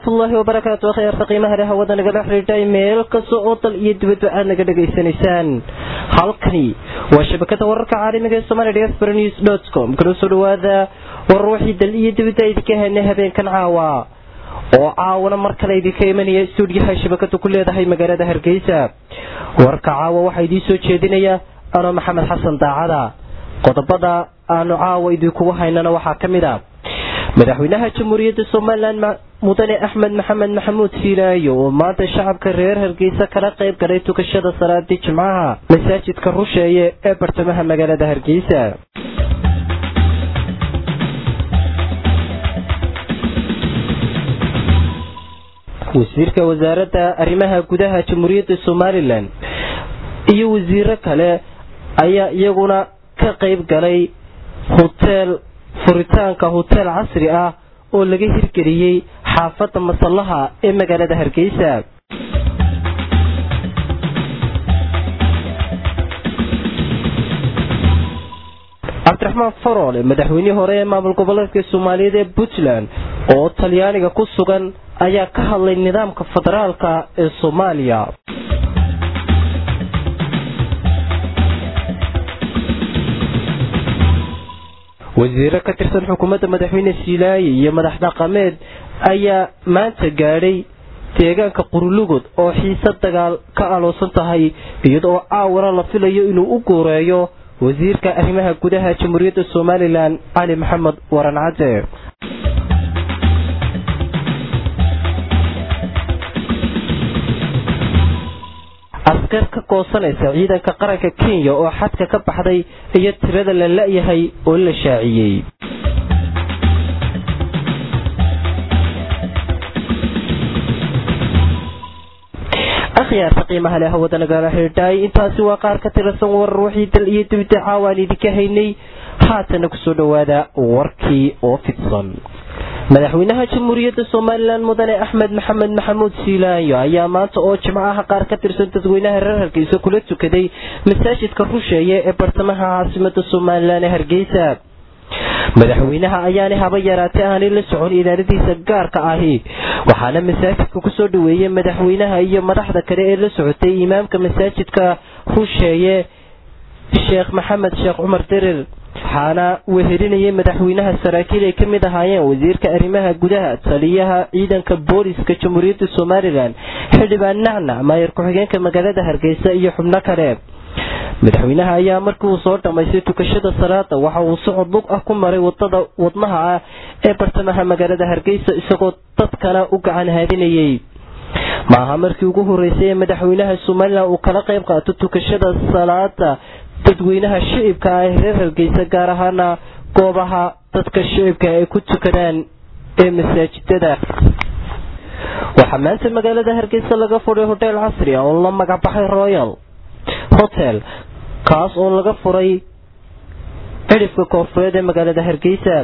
waraxmatullaahi wabarakaatu akhyaarta qiimaha leh hawada nagala xidhiidhay meel kasta oo dal iyo dibadba aad naga dhegaysanaysaan halkani waa shabakada wararka caalamiga ee somalia diaspora news dot com kala soo dhawaada warar wixii dal iyo dibadda idinka helnay habeenkan caawa oo caawana mar kale idinka imanaya stuudiyaha shabakadu ku leedahay magaalada hargeysa warka caawa waxaa idiin soo jeedinaya anoo maxamed xasan daacada qodobada aanu caawa idinkugu haynana waxaa ka mid a madaxweynaha jamhuuriyadda somalilan mudane axmed maxamed maxamuud fiilaayo oo maanta shacabka reer hargeysa kala qayb galay tukashada salaadii jimcaha masaajidka rusheeye ee bartamaha magaalada hargeysa wasiirka wasaaradda arrimaha gudaha jamhuuriyadda somalilan iyo wasiiro kale ayaa iyaguna ka qayb galay hoteel furitaanka hoteel casri ah oo laga hirgeliyey xaafadda masallaha ee magaalada hargeysa cabdiraxmaan faroole madaxweynihii hore ee maamul goboleedka soomaaliyeed ee puntland oo talyaaniga ku sugan ayaa ka hadlay nidaamka federaalka ee soomaaliya wasiiro ka tirsan xukuumadda madaxweyne siilaaye iyo madax dhaqameed ayaa maanta gaadhay deegaanka qurulugod oo xiise dagaal ka aloosan tahay iyadoo caawana la filayo inuu u guureeyo wasiirka arrimaha gudaha jamhuuriyadda somalilan cali maxamed waran cadde askar ka goosanaysa ciidanka qaranka kenya oo xadka ka baxday iyo tirada la la-yahay oo la shaaciyey akhyaarta qiimaha leh hawada nagala xidhiidhay intaasi waa qaar ka tirsan warar wixii dal iyo dibida caawaan idinka haynay haatana kusoo dhowaada warkii oo fidsan madaxweynaha jamhuuriyadda somalilan mudane axmed maxamed maxamuud siilaayo ayaa maanta oo jimcaha qaar ka tirsan dadweynaha reer hargeysa kula tukaday masaajidka rusheeye ee bartamaha caasimada somalilan ee hargeysa madaxweynaha ayaanay haba yaraatee aanay la socon idaaradiisa gaarka ahi waxaana masaajidka kusoo dhaweeyey madaxweynaha iyo madaxda kale ee la socotay imaamka masaajidka rusheeye sheekh maxamed sheekh cumar derer waxaana wehelinayay madaxweynaha saraakiil ay ka mid ahaayeen wasiirka arrimaha gudaha taliyaha ciidanka booliska jamhuuriyadda somalilan xildhibaan nacnac maayar ku-xigeenka magaalada hargeysa iyo xubno kale madaxweynaha ayaa markii uu soo dhammaystay tukashada salaada waxa uu socod lug ah ku maray wadada wadnaha ah ee bartamaha magaalada hargeysa isagoo dadkana u gacan haadinayay maaha markii ugu horeysay ee madaxweynaha somalilan uu kala qayb qaato tukashada salaada dadweynaha shicibka ah ee reer hargeysa gaar ahaana goobaha dadka shicibka ay ku tukadaan ee masaajidada waxaa maanta magaalada hargeysa laga furay hoteel casri ah oo la magacbaxay royal hotel kaas oo laga furay cidhifka koonfureed ee magaalada hargeysa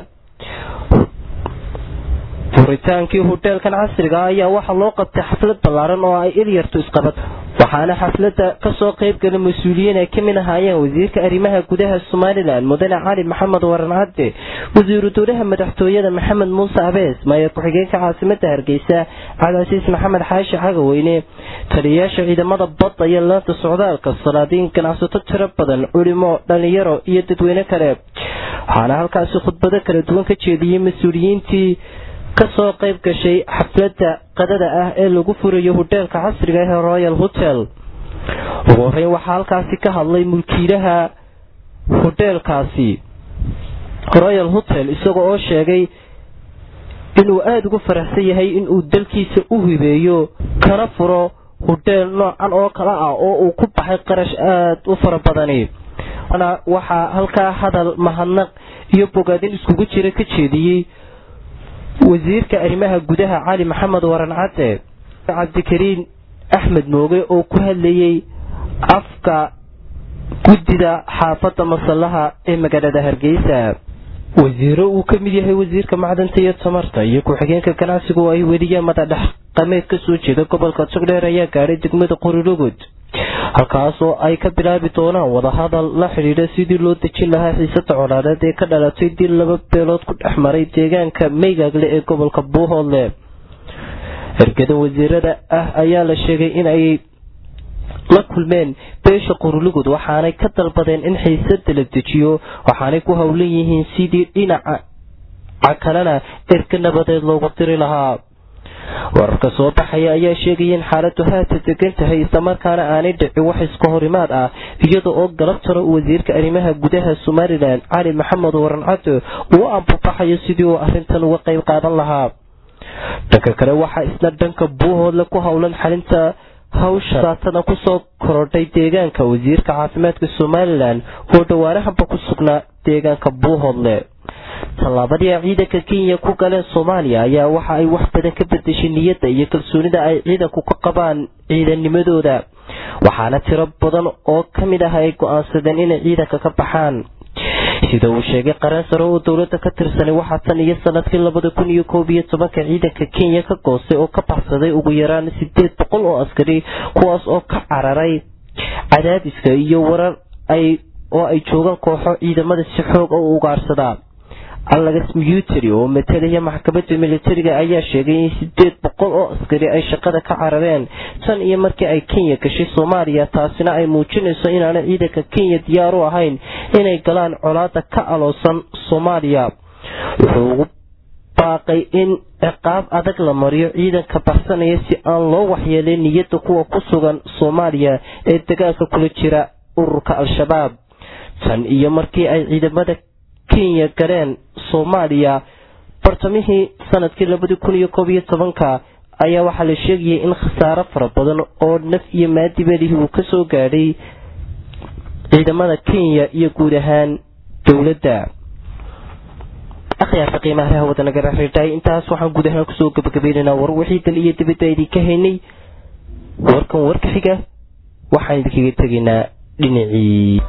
furitaankii hoteelkan casriga ayaa waxaa loo qabtay xaflad ballaaran oo ay ilyartu isqabad waxaana xafladda kasoo qayb gala mas-uuliyiin ay ka mid ahaayeen wasiirka arrimaha gudaha somalilan mudane cali maxamed waran cadde wasiiru dowlaha madaxtooyada maxamed muuse abees maayar ku-xigeenka caasimada hargeysa cabdicasiis maxamed xaashi cagaweyne taliyayaasha ciidamada badda iyo laanta socdaalka salaadiin ganacsato tiro badan culimo dhalinyaro iyo dadweyne kale waxaana halkaasi khudbado kala duwan ka jeediyey mas-uuliyiintii kasoo qayb gashay xafladda qadada ah ee lagu furayo hoteelka casriga ee royal hotel ugu horeyn waxaa halkaasi ka hadlay mulkiilaha hoteelkaasi royal hotel isaga oo sheegay inuu aada ugu faraxsan yahay inuu dalkiisa u hibeeyo kana furo hoteel noocan oo kale ah oo uu ku baxay qarash aada u fara badani waxaa halkaa hadal mahadnaq iyo bogaadin iskugu jira ka jeediyey wasiirka arrimaha gudaha cali maxamed waran cadde cabdikariin axmed mooge oo ku hadlayey afka guddida xaafadda masallaha ee magaalada hargeysa wasiiro uu ka mid yahay wasiirka macdanta iyo tamarta iyo ku-xigeenka ganacsiga oo ay weliyeen madadhexqameed ka soo jeeda gobolka jogdheer ayaa gaadhay degmada qorilogod halkaasoo ay ka bilaabi doonaan wadahadal la xidhiidha sidii loo dejin lahaa xiisada colaadeed ee ka dhalatay dil laba beelood ku dhex maray deegaanka meygaagle ee gobolka buuhoodle ergada wasiirada ah ayaa la sheegay in ay la kulmeen beesha qurulugud waxaanay ka dalbadeen in xiisada la dejiyo waxaanay ku howlan yihiin sidii dhinaca kalena erga nabadeed loogu diri lahaa wararka soo baxaya ayaa sheegaya in xaaladu haata degan tahay islamarkaana aanay dhicin wax iska horimaad ah iyada oo galabtana wasiirka arrimaha gudaha somalilan cali maxamed waran cadde uu ambabaxayo sidii uu arintan uga qayb qaadan lahaa dhanka kale waxaa isna dhanka buuhoodle ku howlan xalinta hawsha saatana kusoo korodhay deegaanka wasiirka caafimaadka somalilan oo dhawaanahanba ku sugnaa deegaanka buuhoodle tallaabadii ay ciidanka kenya ku galeen soomaaliya ayaa waxa ay wax badan ka bedeshay niyadda iyo kalsoonida ay ciidanku ka qabaan ciidanimadooda waxaana tiro badan oo ka mid ah ay go-aansadeen inay ciidanka ka baxaan sida uu sheegay qareen sare oo dowladda ka tirsanay waxaa tan iyo sanadkii labada kun iyo koob iyo tobanka ciidanka kenya ka goostay oo ka baxsaday ugu yaraan sideed boqol oo askari kuwaas oo ka cararay cadaadiska iyo warar ay oo ay joogaan kooxo ciidamada si xoog u ugaarsadaa alagas muteri oo matalaya maxkamadda militariga ayaa sheegay in sideed boqol oo askari ay shaqada ka carareen tan iyo markii ay kenya gashay soomaaliya taasina ay muujinayso inaana ciidanka kenya diyaar u ahayn inay galaan colaada ka aloosan soomaaliya wuxuu ugu baaqay in ciqaab adag la mariyo ciidanka baxsanaya si aan loo waxyeelin niyadda kuwa ku sugan soomaaliya ee dagaalka kula jira ururka al-shabaab tan iyo markii ay ciidamada kenya galeen soomaaliya bartamihii sanadkii labadii kun iyo koob iyo tobanka ayaa waxaa la sheegayay in khasaaro fara badan oo naf iyo maadibadihii uu kasoo gaadhay ciidamada kenya iyo guud ahaan dowladda akhyaarta qiimaha hawada nagala xidhay intaas waxaan guud ahaan kusoo gabagabaynaynaa war wixii dal iyo dibadda idinka haynay warkan warka xiga waxaan idinkaga tegaynaa dhinacii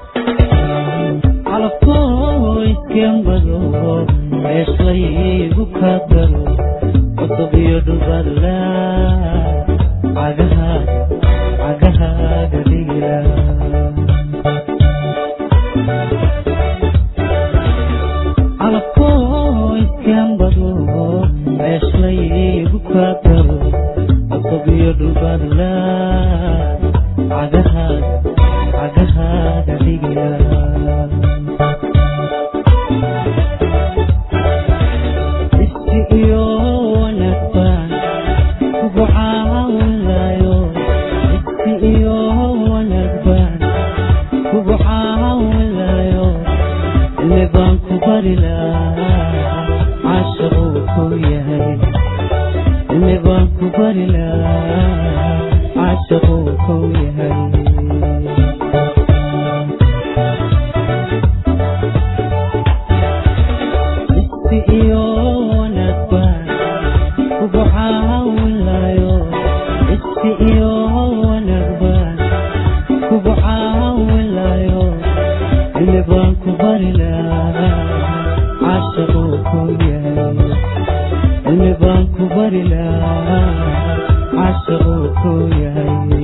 calafkooyskembado ceeshlaygu ka daro cusub iyo dhubadla cagaha cagahaaga dhigila calafkooyskembado ceeshlaygu ka daro cusub iyo dhubadla cagahaaga cagahaaga dhigila iyo wanaagsan kugu caawinayo isi iyo wanaagsan kugu caawinayo ile baan ku bari lahaa cashaquu ku yahay ile baan ku bari lahaa cashaquu ku yahay iyo wanaagsan kugu caawinayo isi iyo wanaagsan kugu caawinayo ile baan ku bari lahaa cashaquu ku yahay ile baan ku bari lahaa cashaquu ku yahay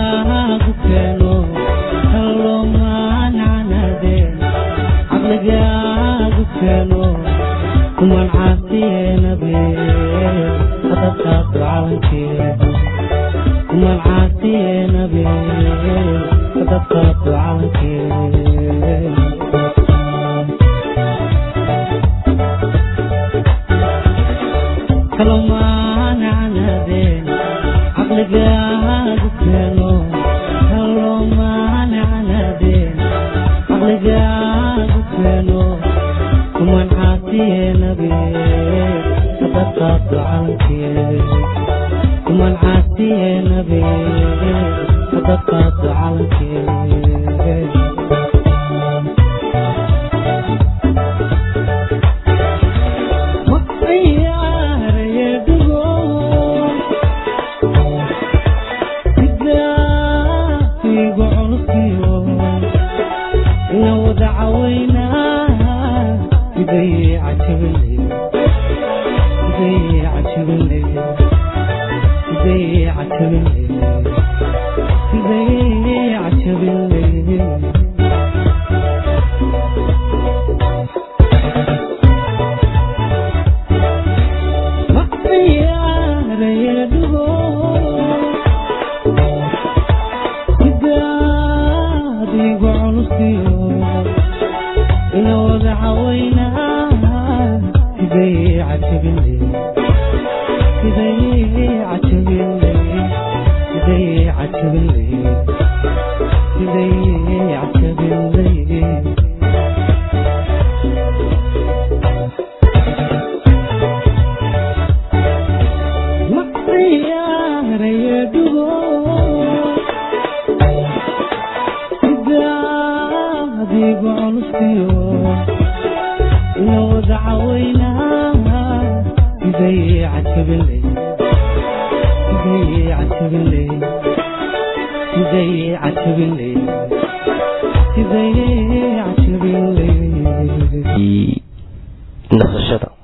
caqligaagu keeno haloomaancanadeen caqligaagu keeno kuman caasiyeenabe hadadkaadu calankeeda kuman caasiyeenabe hadadkaadu calankeeda kaloomaancanadeen caqligaagu keeno kaloomaancanadeen caqligaagu keeno kuman caasiyeenabe hadadkaadu calankeeda kuman caasiyeenabe hadadkaadu calankeeda nasashada